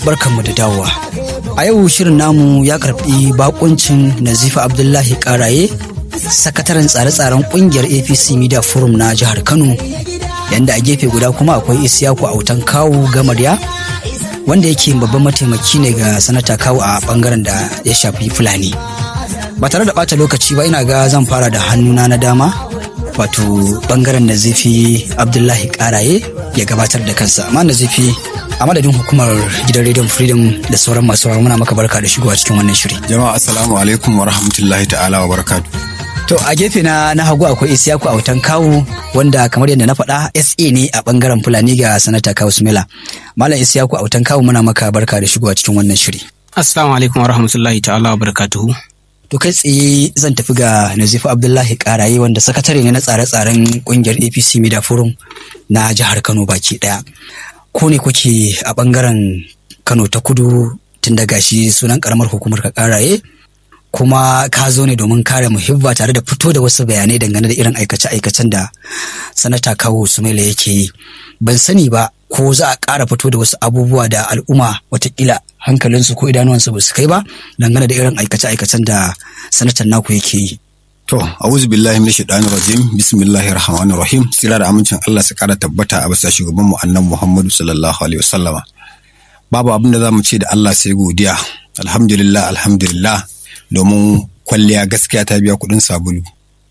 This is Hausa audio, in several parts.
barkanmu da dawowa. A yau shirin namu ya karbi bakuncin Nazifa Abdullahi Karaye, sakataren tsare-tsaren kungiyar APC Media Forum na jihar Kano, yanda a gefe guda kuma akwai Isiyaku Autan Kawu Gamarya, wanda yake babban mataimaki ne ga sanata Kawu a bangaren da ya shafi Fulani. Ba tare da ɓata lokaci ba ina ga zan fara da hannuna na dama, wato bangaren Nazifi Abdullahi Karaye ya gabatar da kansa. Amma Nazifi a madadin hukumar gidan rediyon freedom da sauran masu sauraro muna maka barka da shigowa cikin wannan shiri jama'a assalamu alaikum wa rahmatullahi ta'ala wa barakatu to a gefe na na hagu akwai isiyaku autan kawu wanda kamar yadda na faɗa sa ne a bangaren fulani ga sanata kawu sumela malam isiyaku autan kawu muna maka barka da shigowa cikin wannan shiri assalamu alaikum wa rahmatullahi ta'ala wa barakatuhu To kai tsaye zan tafi ga Nazifu Abdullahi Karaye wanda sakatare ne na tsare-tsaren kungiyar APC Media Forum na jihar Kano baki daya. ko ne kuke a bangaren kano ta kudu tun daga shi sunan karamar hukumar ka karaye kuma ka zo ne domin kare muhibba tare da fito da wasu bayanai dangane da irin aikace-aikacen da sanata kawo sumaila yake yi ban sani ba ko za a ƙara fito da wasu abubuwa da al'umma watakila hankalinsu ko idanuwansu ba su kai ba dangane da irin aikace-aikacen da sanatan naku yake yi To, a'udhu billahi minash shaitanir rajim. Bismillahir rahmanir rahim. Sira da amincin Allah su kara tabbata a bisa shugaban mu annabi Muhammadu sallallahu alaihi wasallama. Babu abin da zamu ce da Allah sai godiya. Alhamdulillah, alhamdulillah. Domin kwalliya gaskiya ta biya kuɗin sabulu.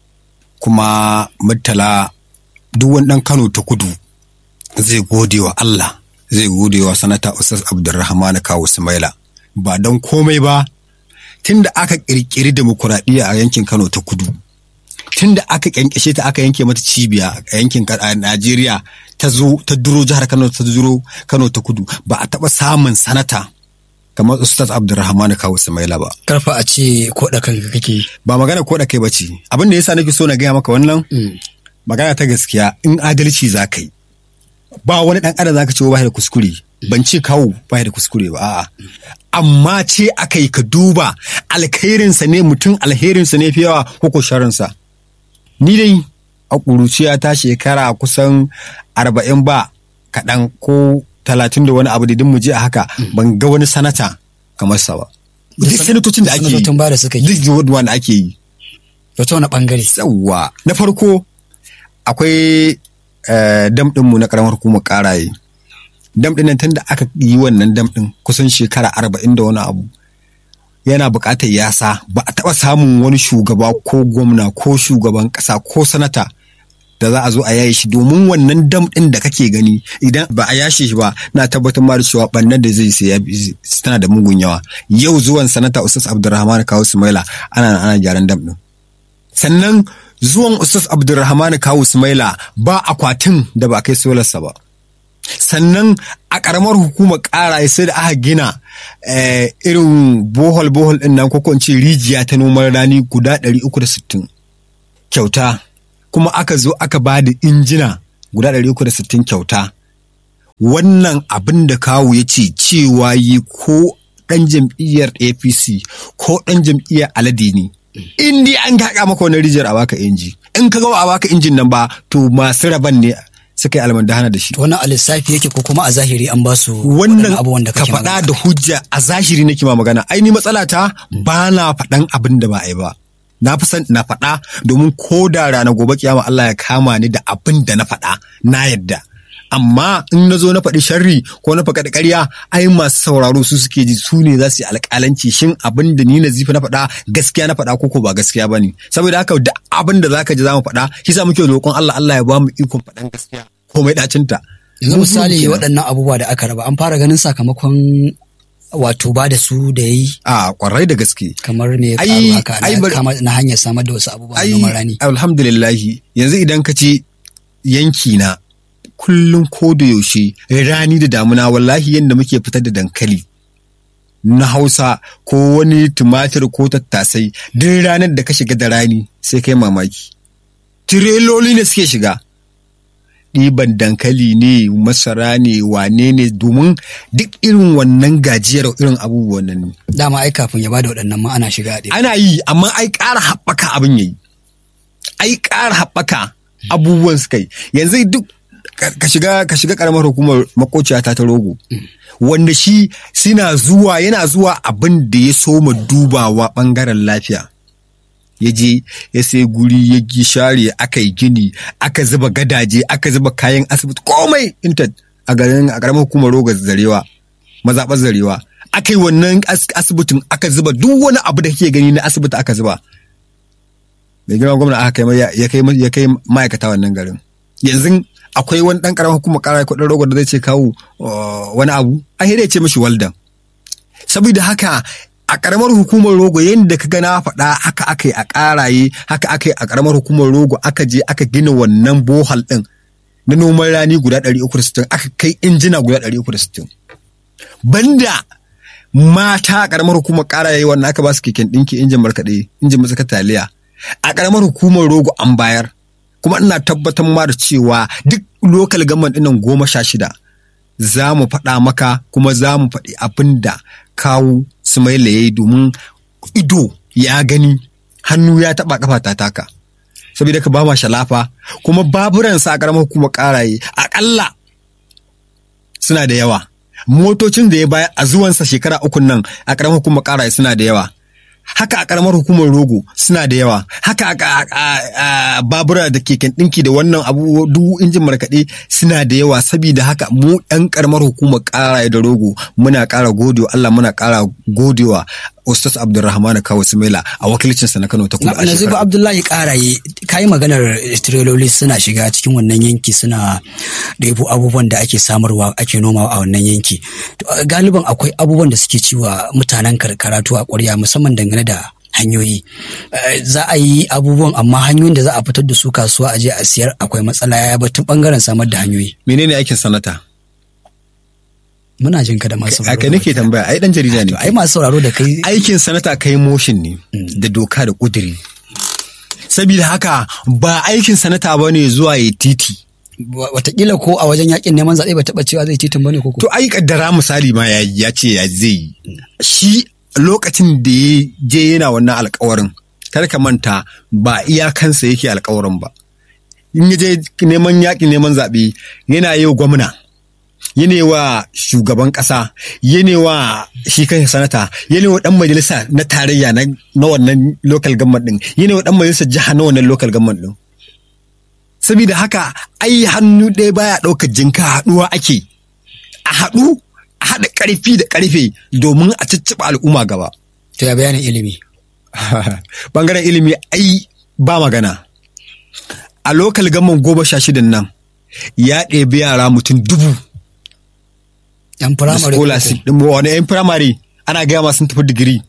Kuma murtala duk wani ɗan Kano ta kudu zai gode wa Allah. Zai gode wa sanata Ustaz Abdulrahman Kawu Sumaila. Ba don komai ba, tun da aka kirkiri demokuraɗiyya a yankin Kano ta kudu, tun da aka kyankyashe ta aka yanke mata cibiya a yankin Najeriya ta zo ta duro jihar Kano ta duro Kano ta kudu ba a taɓa samun sanata kamar Ustaz Abdulrahman Kawu Sumaila ba. Karfa a ce ko da kanka kake. Ba magana ko da kai bace. Abin da yasa nake so na gaya maka wannan magana ta gaskiya in adalci za ka yi. Ba wani ɗan adam za ka ce ba da kuskure. Ban ce kawo ba da kuskure ba a'a. amma ce aka yi ka duba alkhairinsa ne mutum alherinsa ne fi yawa ko sharinsa. Ni dai a ƙuruciya ta shekara kusan arba'in ba kaɗan ko talatin da wani abu da mu je a haka ban ga wani sanata kamar sa ba. Duk sanatocin da ake yi. Sanatocin ba da suka yi. Duk wanda ake yi. Wata wani ɓangare. Yawwa. Na farko akwai dam ɗinmu na ƙaramar hukumar ƙaraye. dam ɗin tun da aka yi wannan dam ɗin kusan shekara arba'in da wani abu yana buƙatar yasa ba a taɓa samun wani shugaba ko gwamna ko shugaban ƙasa ko sanata da za a zo a yaye shi domin wannan dam ɗin da kake gani idan ba a yashe shi ba na tabbatar ma da cewa ɓannan da zai sai tana da mugun yawa yau zuwan sanata ustaz abdulrahman kawo sumaila ana ana gyaran dam ɗin sannan zuwan ustaz abdulrahman kawo sumaila ba akwatin da ba kai solarsa ba sannan a ƙaramar hukumar ƙara sai da aka gina irin bohol bohol ɗin nan ko ce rijiya ta noman rani guda 360 kyauta kuma aka zo aka ba da injina guda 360 kyauta wannan abin da kawo ya ce cewa yi ko ɗan jam'iyyar apc ko ɗan jam'iyyar alade ne in dai an gaƙa maka wani rijiyar a baka inji in ka ga a baka injin nan ba to masu raban ne suka yi almandahana da shi. Wannan a lissafi yake ko kuma a zahiri an ba su wannan abubuwan da ka faɗa da hujja a zahiri nake ma magana ai ni matsala ta ba na faɗan abin da ba a yi ba. Na fi san na faɗa domin ko da rana gobe kiyama Allah ya kama ni da abin da na faɗa na yadda. Amma in na zo na faɗi sharri ko na faɗi ƙarya ai masu sauraro su suke ji su ne za su yi alƙalanci shin abin da ni na zifi na faɗa gaskiya na faɗa ko ba gaskiya ba ne. Saboda haka da abin da za ka ji za mu faɗa shi sa muke roƙon Allah Allah ya ba mu ikon faɗan gaskiya. komai ɗacinta. Yanzu misali waɗannan abubuwa da aka raba an fara ganin sakamakon wato ba da su da ya yi. A kwarai da gaske. Kamar me karu haka na hanyar samar da wasu abubuwa na noman rani. Alhamdulillahi yanzu idan ka ce yanki na kullum ko da yaushe rani da damuna wallahi yadda muke fitar da dankali na hausa ko wani tumatir ko tattasai duk ranar da ka shiga da rani sai kai mamaki. Tireloli ne suke shiga. ɗiban dankali ne masara ne wane ne domin duk irin wannan gajiyar irin abubuwan nan ne. Dama ai kafin ya bada waɗannan ma ana shiga ɗaya. Ana yi amma ai ƙara haɓaka abin yayi. Ai ƙara haɓaka abubuwan suka yi. Yanzu duk ka shiga ka shiga karamar hukumar makociya ta ta rogo wanda shi suna zuwa yana zuwa abin da ya soma dubawa bangaren lafiya ya je ya sai guri ya gi share aka yi gini aka zuba gadaje aka zuba kayan asibiti komai inta a garin a karamar hukumar rogo zarewa mazaɓar zarewa aka yi wannan asibitin aka zuba duk wani abu da kake gani na asibiti aka zuba mai girma gwamna aka kai ya kai ma'aikata wannan garin yanzu akwai wani dan karamar hukumar kara kudin rogo da zai ce kawo wani abu a ya ce mishi waldan saboda haka a karamar hukumar rogo yadda ka gana faɗa haka aka yi a karaye haka aka yi a karamar hukumar rogo aka je aka gina wannan bohal ɗin na noman rani guda 360 aka kai injina guda 360 banda mata a karamar hukumar karaye wannan aka ba su keken ɗinki injin markaɗe injin matsaka taliya a karamar hukumar rogo an bayar kuma ina tabbatar ma da cewa duk lokal government ɗinnan goma sha shida za mu faɗa maka kuma za mu faɗi abin da kawo Sumaila ya yi domin ido ya gani hannu ya taɓa kafa ta taka saboda ka ba ma shalafa kuma baburansa a ƙaramar hukumar ƙaraye aƙalla suna da yawa motocin da ya baya a zuwansa shekara ukun nan a ƙaramar hukumar ƙaraye suna da yawa haka a karamar hukumar rogo suna da yawa haka a babura da keken ɗinki da wannan abu duk injin markaɗe suna da yawa saboda haka mu ɗan karamar hukumar ƙara da rogo muna ƙara godewa Allah muna ƙara godewa Ustaz Abdulrahman Kawo Sumaila a wakilcinsa na Kano ta kudu a Nazifu Abdullahi Karaye kayi maganar tireloli suna shiga cikin wannan yanki suna ɗebo abubuwan da ake samarwa ake nomawa a wannan yanki. Galiban akwai abubuwan da suke ciwa mutanen karkara a ƙwarya musamman dangane da hanyoyi. Za a yi abubuwan amma hanyoyin da za a fitar da su kasuwa a je a siyar akwai matsala ya batun bangaren samar da hanyoyi. Menene aikin sanata? Muna jin ka da masu sauraro. Aka nake tambaya, ai dan jarida ne. Ai masu sauraro da kai. Aikin sanata kai motion ne da doka da kuduri. Saboda haka ba aikin sanata ba ne zuwa ya titi. Watakila ko a wajen yakin neman zaɓe ba taɓa cewa zai titin ba ne ko To ai kaddara misali ma ya ce ya zai yi. Shi lokacin da ya je yana wannan alkawarin kar ka manta ba iyakansa yake alkawarin ba. In ya je neman yakin neman zaɓe yana yau gwamna. yana wa shugaban ƙasa yana wa shi kan sanata yana wa ɗan majalisa na tarayya na wannan local government ɗin yana wa ɗan majalisa jiha na wannan local government ɗin saboda haka ai hannu ɗaya baya ɗaukar jinka haɗuwa ake a haɗu a haɗa ƙarfi da ƙarfe domin a cicciɓa al'umma gaba to ya bayanin ilimi bangaren ilimi ai ba magana a local government goma sha shidan nan ya ɗebi yara mutum dubu yan firamare scholarship din wani yan firamare ana gaya ma sun tafi digiri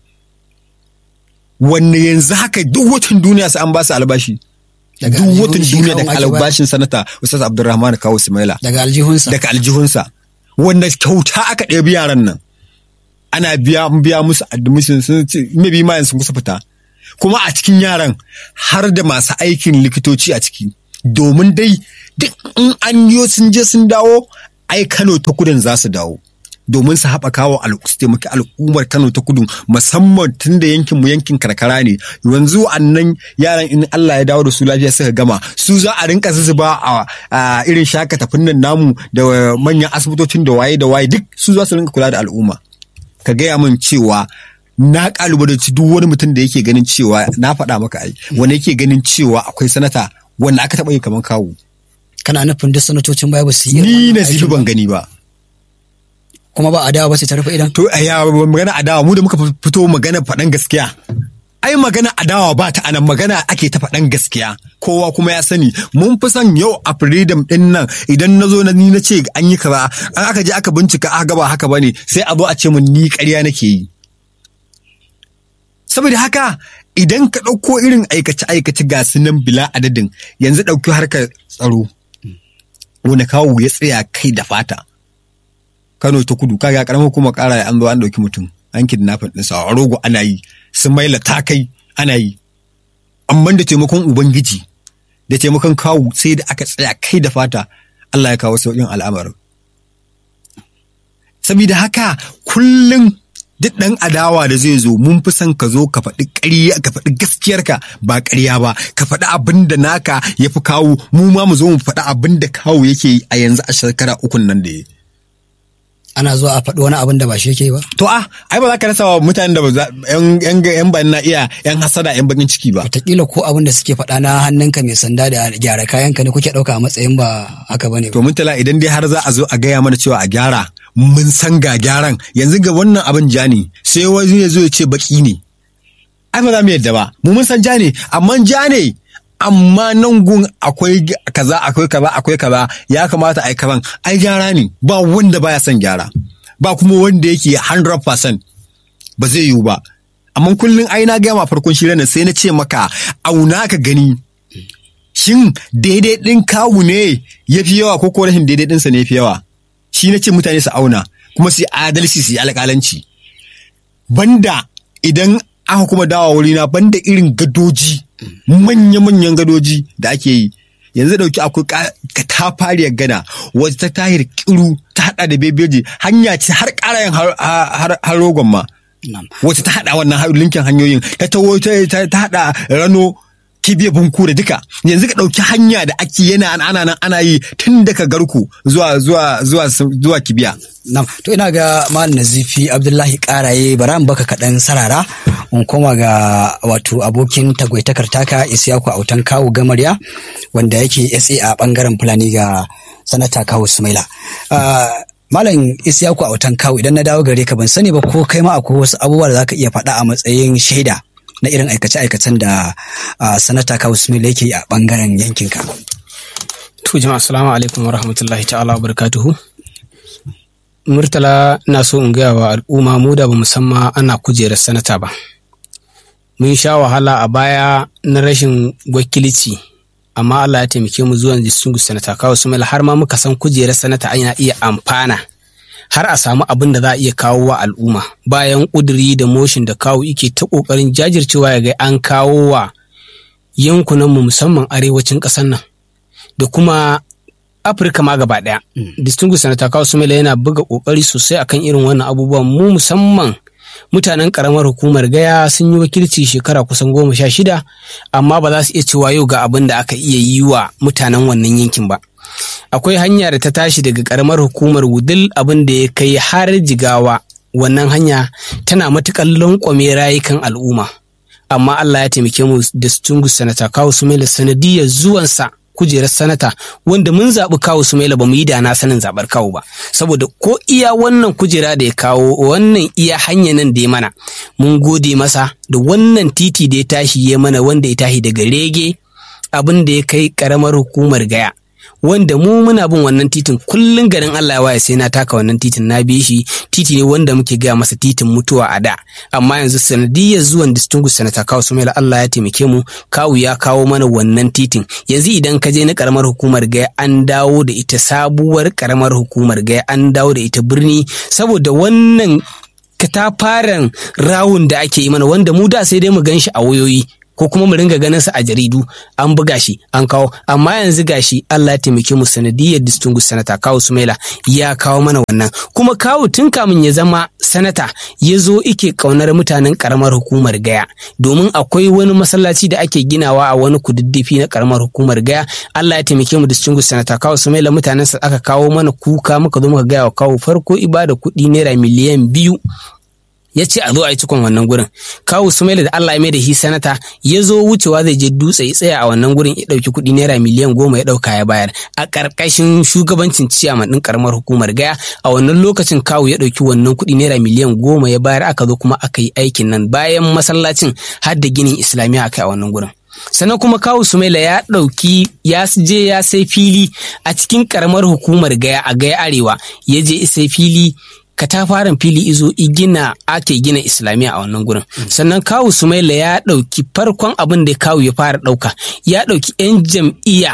wanne yanzu haka duk watan duniya sai an ba su albashi duk watan duniya daga albashin sanata ustaz abdurrahman kawo sumaila daga aljihunsa daga aljihunsa wanda kyauta aka ɗebi yaran nan ana biya biya musu admission sun ce maybe ma sun kusa fita kuma a cikin yaran har da masu aikin likitoci a ciki domin dai duk in an yi sun je sun dawo ai Kano ta kudin za su dawo domin su haɓaka wa su taimaki al'ummar Kano ta kudu musamman tun da yankin mu yankin karkara ne yanzu annan yaran in Allah ya dawo da su lafiya suka gama su za a rinka zuzuba a irin shakata finnan namu da manyan asibitocin da waye da waye duk su za su rinka kula da al'umma ka gaya min cewa na kalubalanci duk wani mutum da yake ganin cewa na faɗa maka ai wanda yake ganin cewa akwai sanata wanda aka taɓa yi kamar kawu kana nufin duk sanatocin baya ba su yi ni na zifi ban gani ba kuma ba adawa ba ce ta rufe idan to ya magana adawa mu da muka fito magana faɗan gaskiya ai magana adawa ba ta anan magana ake ta faɗan gaskiya kowa kuma ya sani mun fi son yau a freedom din nan idan na zo na ni na ce an yi kaza an aka je aka bincika aka gaba haka bane sai a zo a ce mun ni ƙarya nake yi saboda haka idan ka ɗauko irin aikace-aikace ga su nan bila adadin yanzu ɗauki harkar tsaro wani kawo ya tsaya kai da fata kano ta kudu kaga karamar kuma ƙara an zo an ɗauki mutum an kidnapping ɗinsa a rogo ana yi sun maila ta kai ana yi amma da taimakon ubangiji da taimakon kawo sai da aka tsaya kai da fata Allah ya kawo sauƙin al'amarin saboda haka kullum duk ɗan adawa da zai zo mun fi son ka zo ka faɗi ƙarya ka faɗi gaskiyarka ba ƙarya ba ka faɗi abin da naka ya fi kawo mu ma mu zo mu faɗi abin da kawo yake yi a yanzu a shekara ukun nan da ya ana zuwa a faɗi wani abin da ba shi yake ba to a ai ba za ka rasa wa mutanen da ba za yan yan yan ban na iya yan hasada yan bakin ciki ba wataƙila ko abin da suke faɗa na hannunka mai sanda da gyara kayanka ne kuke ɗauka a matsayin ba haka bane ba to mun tala idan dai har za a zo a gaya mana cewa a gyara mun san ga gyaran yanzu ga wannan abin ja ne sai wani ya zo ya ce baki ne ai ba za mu yadda ba mu mun san ja ne amma ja ne amma nan gun akwai kaza akwai kaza akwai kaza ya kamata ai kazan ai gyara ne ba wanda baya son gyara ba kuma wanda yake 100% ba zai yiwu ba amma kullum ai na gaya ma farkon shirin nan sai na ce maka auna ka gani shin daidai ɗin kawu ne ya fi yawa ko ko rashin daidai ɗinsa ne ya fi yawa shi na ce mutane su auna kuma su yi adalci su yi alƙalanci banda idan aka kuma dawa wurina banda irin gadoji manya-manyan gadoji da ake yi yanzu dauki akwai katafariyar gana wata ta tahir kiru ta hada da bebeji hanya ce har karayen har rogon ma wata ta hada wannan linkin hanyoyin ta tawo ta hada rano kibiya bunku da duka yanzu ka ɗauki hanya da ake yana ana nan ana yi tun daga garku zuwa zuwa zuwa zuwa kibiya Nam, to ina ga Malam Nazifi Abdullahi Karaye bara in baka kaɗan sarara in koma ga wato abokin tagwaitakar taka Isiyaku Autan Kawu Gamarya wanda yake SA a bangaren Fulani ga Sanata Kawu Sumaila. Malam Isiyaku Autan Kawu idan na dawo gare ka ban sani ba ko kai ma akwai wasu abubuwa da zaka iya faɗa a matsayin shaida na irin aikace-aikacen da Sanata Kawu Sumaila yake a bangaren yankinka. To jama'a assalamu alaikum wa rahmatullahi ta'ala wa barakatuhu. Murtala na so in gaya wa al'umma mu da ba musamman ana kujerar sanata ba. Mun sha wahala a baya na rashin wakilci, amma Allah ya taimake mu zuwan distinguished sanata kawo su har ma muka san kujerar sanata ana iya amfana har a samu abin da za a iya kawo wa al'umma bayan ƙuduri da motion da kawo ike ta ƙoƙarin jajircewa ya ga an kawo wa yankunanmu musamman arewacin ƙasar nan da kuma afirka ma gaba daya distinguished senator kawo sumela yana buga kokari sosai akan irin wannan abubuwan mu musamman mutanen karamar hukumar gaya sun yi wakilci shekara kusan goma sha shida amma ba za su iya cewa yau ga abin da aka iya yi wa mutanen wannan yankin ba akwai hanya da ta tashi daga karamar hukumar wudil abin da ya kai har jigawa wannan hanya tana matuƙar lankwame rayukan al'umma amma Allah ya taimake mu distinguished senator kawo sumela sanadiyar zuwansa kujerar sanata wanda mun zaɓi kawo Sumaila ba mu yi da na sanin zaɓar kawo ba saboda ko iya wannan kujera da ya kawo wannan iya hanya nan da ya mana mun gode masa da wannan titi da ya tashi ya mana wanda ya tashi daga rege abin da ya kai karamar hukumar gaya wanda mu muna bin wannan titin kullum garin Allah ya waye sai na taka wannan titin na bi shi titi ne wanda muke gaya masa titin mutuwa a da amma yanzu sanadiyar zuwan distinguished senator kawo sumaila Allah ya taimake mu kawu ya kawo mana wannan titin yanzu idan ka je na karamar hukumar gaya an dawo da ita sabuwar karamar hukumar gaya an dawo da ita birni saboda wannan katafaren rawun da ake yi mana wanda mu da sai dai mu gan shi a wayoyi ko kuma mu ringa ganin sa a jaridu an buga shi an kawo amma yanzu gashi Allah ya taimake mu sanadiyar distinguished sanata kawo Sumaila ya kawo mana wannan kuma kawo tun kamun ya zama sanata ya zo ike kaunar mutanen karamar hukumar gaya domin akwai wani masallaci da ake ginawa a wani kududdufi na karamar hukumar gaya Allah ya taimake mu distinguished sanata kawo Sumaila mutanen sa aka kawo mana kuka muka zo muka gaya wa kawo farko ibada kuɗi naira miliyan biyu ya ce a zo a yi cikon wannan gurin kawu sumaila da Allah ya mai da shi sanata ya zo wucewa zai je dutse ya tsaya a wannan gurin ya ɗauki kuɗi naira miliyan goma ya ɗauka ya bayar a ƙarƙashin shugabancin ciyaman ɗin ƙaramar hukumar gaya a wannan lokacin kawu ya ɗauki wannan kuɗi naira miliyan goma ya bayar aka zo kuma aka yi aikin nan bayan masallacin har da ginin islamiyya aka yi a wannan gurin sannan kuma kawu sumaila ya ɗauki ya je ya sai fili a cikin ƙaramar hukumar gaya a gaya arewa ya je sai fili katafaren fili izo igina ake gina islamiyya a wannan gurin sannan kawu sumaila ya ɗauki farkon abin da kawu ya fara ɗauka ya ɗauki 'yan jam'iyya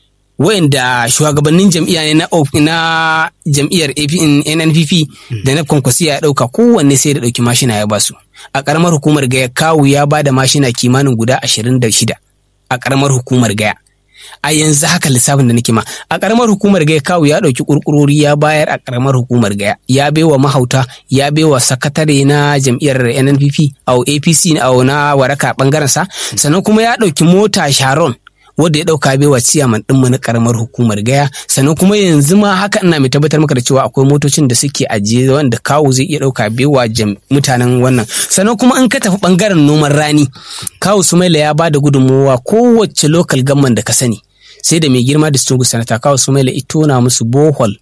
wayanda shugabannin jam'iyya ne na na jam'iyyar NNPP da na kwankwasiya ya ɗauka kowanne sai da ɗauki mashina ya basu a ƙaramar hukumar gaya kawu ya ba da mashina kimanin guda ashirin da shida a ƙaramar hukumar gaya a yanzu haka lissafin da nake ma a karamar hukumar gaya kawu ya ɗauki kurkurori ya bayar a karamar hukumar gaya ya baiwa mahauta ya baiwa sakatare na jam'iyyar nnpp a apc na waraka bangaren sa sannan kuma ya ɗauki mota sharon wanda ya dauka baiwa ciyaman ɗinmu na karamar hukumar gaya sannan kuma yanzu ma haka ina mai tabbatar maka da cewa akwai motocin da suke ajiye wanda kawo zai iya dauka baiwa mutanen wannan sannan kuma in ka tafi bangaren noman rani kawo sumaila ya ba da gudunmowa kowace local government da ka sani sai da mai girma distinguished sanata kawo sumaila ito na musu bohol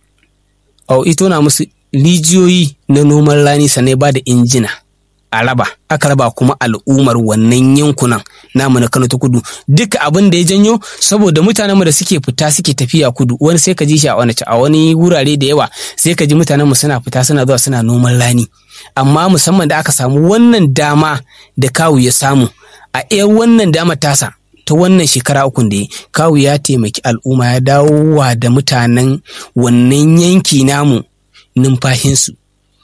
au ito na musu rijiyoyi na noman rani sannan ba da injina a raba aka raba kuma al'ummar wannan yankunan namu na Kano ta kudu duka abin da ya janyo saboda mutanen mu da suke fita suke tafiya kudu wani sai ka ji shi a wani a wani wurare da yawa sai ka ji mutanen mu suna fita suna zuwa suna noman rani amma musamman da aka samu wannan dama da kawu ya samu a iya wannan dama tasa ta wannan shekara ukun da ya kawu ya taimaki al'umma ya dawo wa da mutanen wannan yanki namu numfashinsu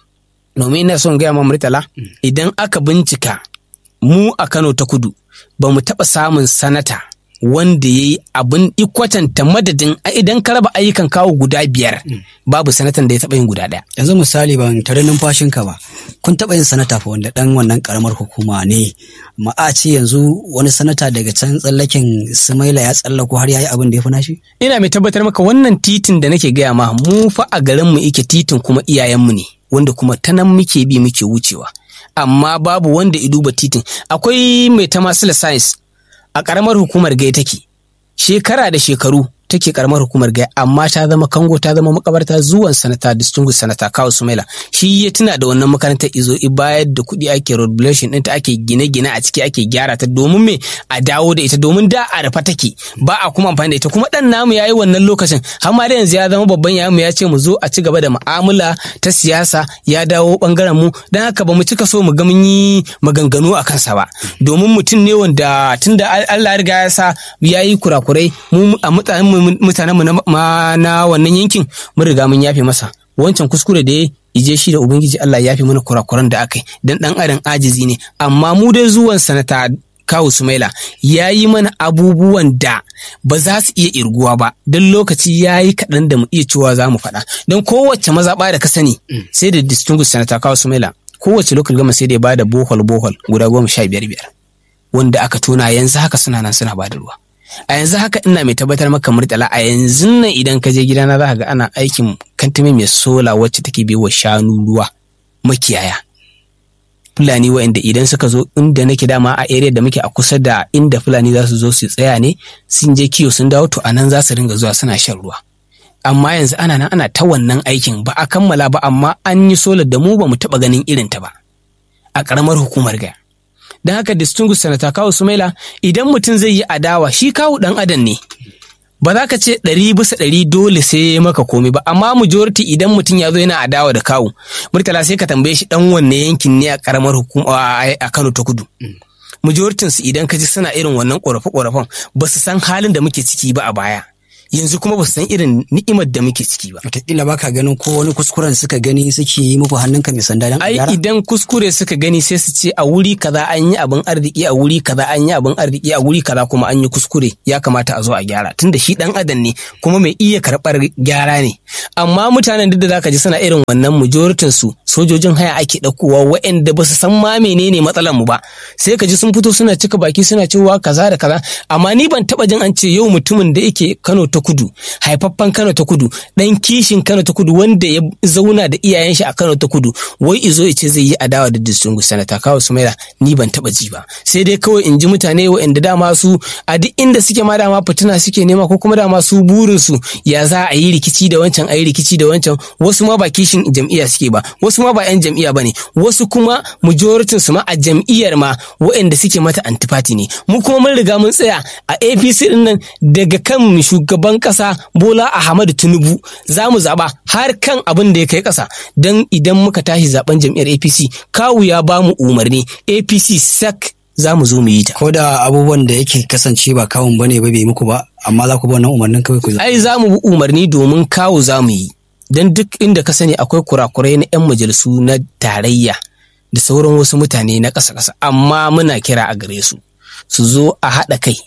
domin ina son gaya ma murtala idan aka bincika mu a kano ta kudu ba mu taɓa samun sanata wanda ya yi abin ikwatanta madadin idan ka raba ayyukan kawo guda biyar babu sanatan da ya taɓa yin guda ɗaya. yanzu misali ban tare numfashinka ba kun taɓa yin sanata fa wanda ɗan wannan ƙaramar hukuma ne ma a ce yanzu wani sanata daga can tsallaken sumaila ya tsallako har ya yi abin da ya fi nashi. ina mai tabbatar maka wannan titin da nake gaya ma mu fa a garinmu ike titin kuma iyayenmu ne wanda kuma ta nan muke bi muke wucewa amma babu wanda ya duba titin akwai mai tamasila science a ƙaramar hukumar gai take shekara da shekaru take karamar hukumar gaya amma ta zama kango ta zama makabarta zuwan sanata distinguished sanata kawo sumaila shi ya tuna da wannan makarantar izo i bayar da kuɗi ake roadblation ɗinta ake gine-gine a ciki ake gyara ta domin me a dawo da ita domin da a rufa take ba a kuma amfani da ita kuma ɗan namu ya yi wannan lokacin har ma da yanzu ya zama babban yayan mu ya ce mu zo a ci gaba da mu'amala ta siyasa ya dawo bangaren mu don haka ba mu cika so mu ga mun yi maganganu a kansa ba domin mutum ne wanda tunda Allah ya riga ya sa ya yi kurakurai mu a mutanen mutanen mu na wannan yankin mun riga mun yafe masa wancan kuskure da ya ije shi da ubangiji Allah ya yafe mana kurakuran da aka yi dan dan adam ajizi ne amma mu dai zuwan sanata kawu sumaila ya yi mana abubuwan da ba za su iya irguwa ba don lokaci ya yi kaɗan da mu iya cewa za mu faɗa don kowace mazaɓa da ka sani sai da distinguished sanata kawu sumaila kowace local gama sai da ya bada bohol bohol guda goma sha biyar biyar wanda aka tona yanzu haka suna nan suna bada ruwa a yanzu haka ina mai tabbatar maka murtala a yanzu nan idan ka je gidana za ka ga ana aikin kantime mai sola wacce take bai wa shanu ruwa makiyaya fulani wa'anda idan suka zo inda nake dama a area da muke a kusa da inda fulani za su zo su tsaya ne sun je kiyo sun dawo to anan za su ringa zuwa suna shan ruwa amma yanzu ana nan ana ta wannan aikin ba a kammala ba amma an yi solar da mu ba mu taɓa ganin irinta ba a ƙaramar hukumar gaya don haka distinguished sanata kawo sumaila idan mutum zai yi adawa shi kawo dan adam ne ba za ka ce ɗari bisa ɗari dole sai ya maka komai ba amma majority idan mutum ya zo yana adawa da kawo murtala sai ka tambaye shi dan wanne yankin ne a karamar hukuma a Kano ta kudu majoritin su idan ka ji suna irin wannan ƙorafe ƙorafen ba su san halin da muke ciki ba a baya yanzu kuma ba su san irin ni'imar da muke ciki ba. Wataƙila ba ka ganin ko wani kuskuren suka gani suke yi muku hannunka mai sanda don Ai idan kuskure suka gani sai su ce a wuri kaza an yi abin arziki a wuri kaza an yi abin arziki a wuri kaza kuma an yi kuskure ya kamata a zo a gyara tunda shi dan adam ne kuma mai iya karɓar gyara ne. Amma mutanen duk da zaka ji suna irin wannan majoritin su sojojin haya ake ɗaukowa waɗanda ba su san ma menene matsalar mu ba sai ka ji sun fito suna cika baki suna cewa kaza da kaza amma ni ban taɓa jin an ce yau mutumin da yake Kano ta kudu haifaffen Kano ta kudu dan kishin Kano ta kudu wanda ya zauna da iyayen shi a Kano ta kudu wai izo ya ce zai yi adawa da distingu sanata kawo sumaila ni ban taba ji ba sai dai kawai in ji mutane waɗanda dama su a duk inda suke ma dama fitina suke nema ko kuma dama su burin su ya za a yi rikici da wancan a yi rikici da wancan wasu ma ba kishin jam'iyya suke ba wasu ma ba yan jam'iyya bane wasu kuma majoritin su ma a jam'iyyar ma waɗanda suke mata antifati ne mu kuma mun riga mun tsaya a APC din nan daga kan shugaban ƙasa Bola Ahmadu Tinubu za mu zaɓa har kan abin da ya kai ƙasa don idan muka tashi zaben jam'iyyar APC kawu ya ba mu umarni APC sak za mu zo mu yi ta. Ko da abubuwan da yake kasance ba kawun bane ba bai muku ba amma za ku bi wannan umarnin kawai ku Ai za mu bi umarni domin kawu za mu yi. Don duk inda ka sani akwai kurakurai na 'yan majalisu na tarayya da sauran wasu mutane na ƙasa-ƙasa amma muna kira a gare su su zo a haɗa kai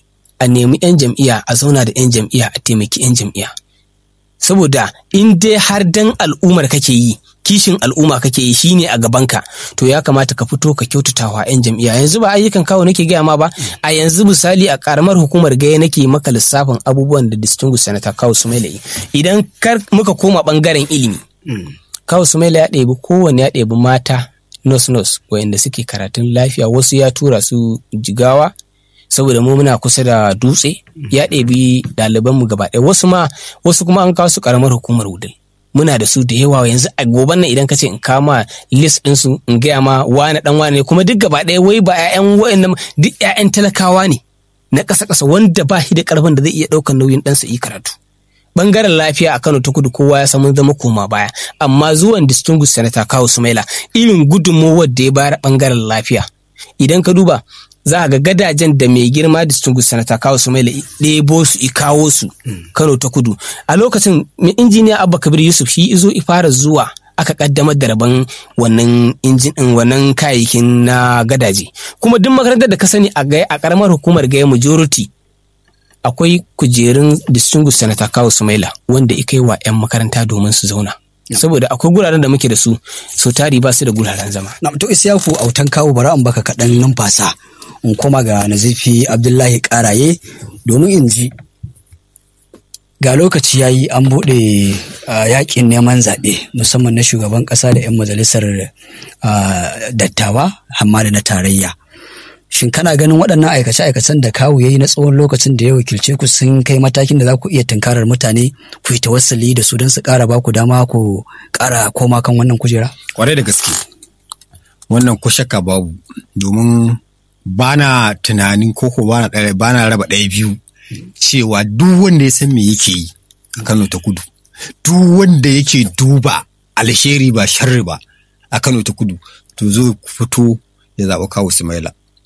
a nemi 'yan jam'iyya a zauna da 'yan jam'iyya a taimaki 'yan jam'iyya saboda in dai har dan al'ummar kake yi kishin al'umma kake yi shine a gabanka to ya kamata ka fito ka kyautatawa 'yan jam'iyya yanzu ba ayyukan kawo nake gaya ma ba a yanzu misali a karamar hukumar gaya nake maka lissafin abubuwan da distinguished senator kawo sumaila yi idan kar muka koma bangaren ilimi kawo sumaila ya ɗebi kowanne ya ɗebi mata nos nos wayanda suke karatun lafiya wasu ya tura su jigawa saboda mu muna kusa da dutse ya ɗebi ɗalibanmu gaba ɗaya wasu ma wasu kuma an kawo su karamar hukumar wudil muna da su da yawa yanzu a goban nan idan ka ce in kama list ɗinsu in gaya ma wane ɗan wane ne kuma duk gaba ɗaya wai ba 'ya'yan wa'annan duk 'ya'yan talakawa ne na ƙasa ƙasa wanda ba shi da ƙarfin da zai iya ɗaukar nauyin ɗansa yi karatu bangaren lafiya a Kano ta kudu kowa ya samu zama koma baya amma zuwan distinguished senator Kawu Sumaila irin gudunmowar da ya bayar bangaren lafiya idan ka duba za ga gadajen da mai girma distinguished senator Kawu Sumaila ɗebo su i kawo su Kano ta kudu a lokacin injiniya Abba Kabir Yusuf shi izo i fara zuwa aka kaddamar da rabon wannan injin wannan kayayyakin na gadaje kuma duk makarantar da ka sani a gaya a karamar hukumar gaya majority akwai kujerun distinguished senator kawo sumaila wanda ika yi wa 'yan makaranta domin su zauna saboda akwai guraren da muke da su so tari ba su da guraren zama na to isiyaku autan kawo bara in baka kaɗan numfasa in koma ga nazifi abdullahi karaye domin in ji ga lokaci ya yi an buɗe yakin neman zaɓe musamman na shugaban ƙasa da 'yan majalisar dattawa hamma da na tarayya shin kana ganin waɗannan aikace-aikacen da kawu ya yi na tsawon lokacin da ya wakilce ku sun kai matakin da za ku iya tunkarar mutane ku yi tawassali da su don su ƙara ba ku dama ku ƙara koma kan wannan kujera? Kwarai da gaske wannan ko shakka babu domin ba na tunanin ko ko ba na raba ɗaya biyu cewa duk wanda ya san me yake yi a Kano ta kudu duk wanda yake duba alheri ba sharri ba a Kano ta kudu to zo fito ya zaɓi kawo Sumaila.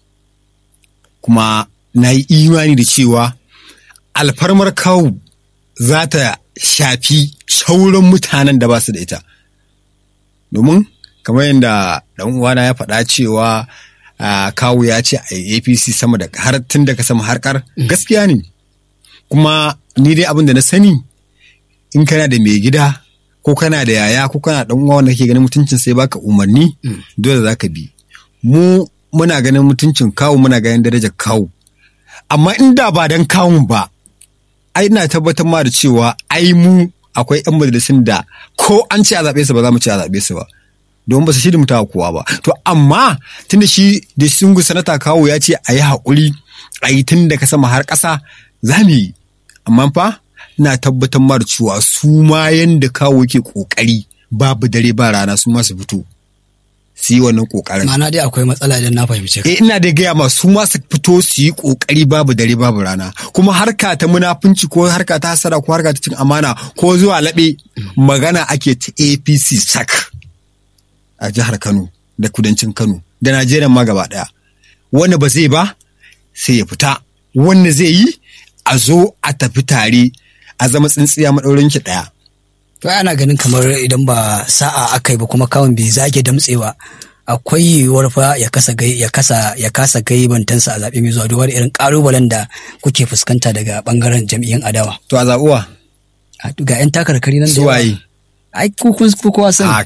kuma na yi imani da cewa alfarmar kawu za ta shafi shauran mutanen da ba su da ita domin kamar yadda ɗan uwana ya faɗa cewa kawu ya ce a apc sama da har tun daga sama harkar gaskiya ne kuma ni dai abin da na sani in kana da mai gida ko kana da yaya ko kana ɗan uwa wanda kake ganin mutuncin sai baka umarni dole za ka bi mu muna ganin mutuncin kawu muna ganin darajar kawu amma inda ba dan kawun ba ai ina tabbatar ma da cewa ai mu akwai yan majalisun da ko an ce a zaɓe su ba za mu ce a zaɓe su ba don ba su shi da mutawa kowa ba to amma tunda shi da sungu sanata kawu ya ce a yi haƙuri a yi tun daga sama har ƙasa za mu yi amma fa ina tabbatar ma da cewa su ma yanda kawu yake ƙoƙari babu dare ba rana su ma su fito su yi wannan kokarin. Ma'ana dai akwai matsala idan na fahimce ka. Eh ina da gaya masu ma su fito su yi kokari babu dare babu rana. Kuma harka ta munafunci ko harka ta hasara ko harka ta cin amana ko zuwa laɓe magana ake ta APC sak a jihar Kano da kudancin Kano da Najeriya ma gaba ɗaya. Wanda ba zai ba sai ya fita. Wanda zai yi a zo a tafi tare a zama tsintsiya maɗaurin ki ɗaya. To ana ganin kamar idan ba sa'a aka yi ba kuma kawun bai zage damtsewa akwai yiwuwar fa ya kasa gai ya kasa ya kasa gai bantansa a zaɓe mai zuwa duba da irin ƙalubalen da kuke fuskanta daga ɓangaren jam'iyyun adawa. To a zaɓuwa. Ga 'yan takarkari nan da Suwaye. Ai ku kowa sani.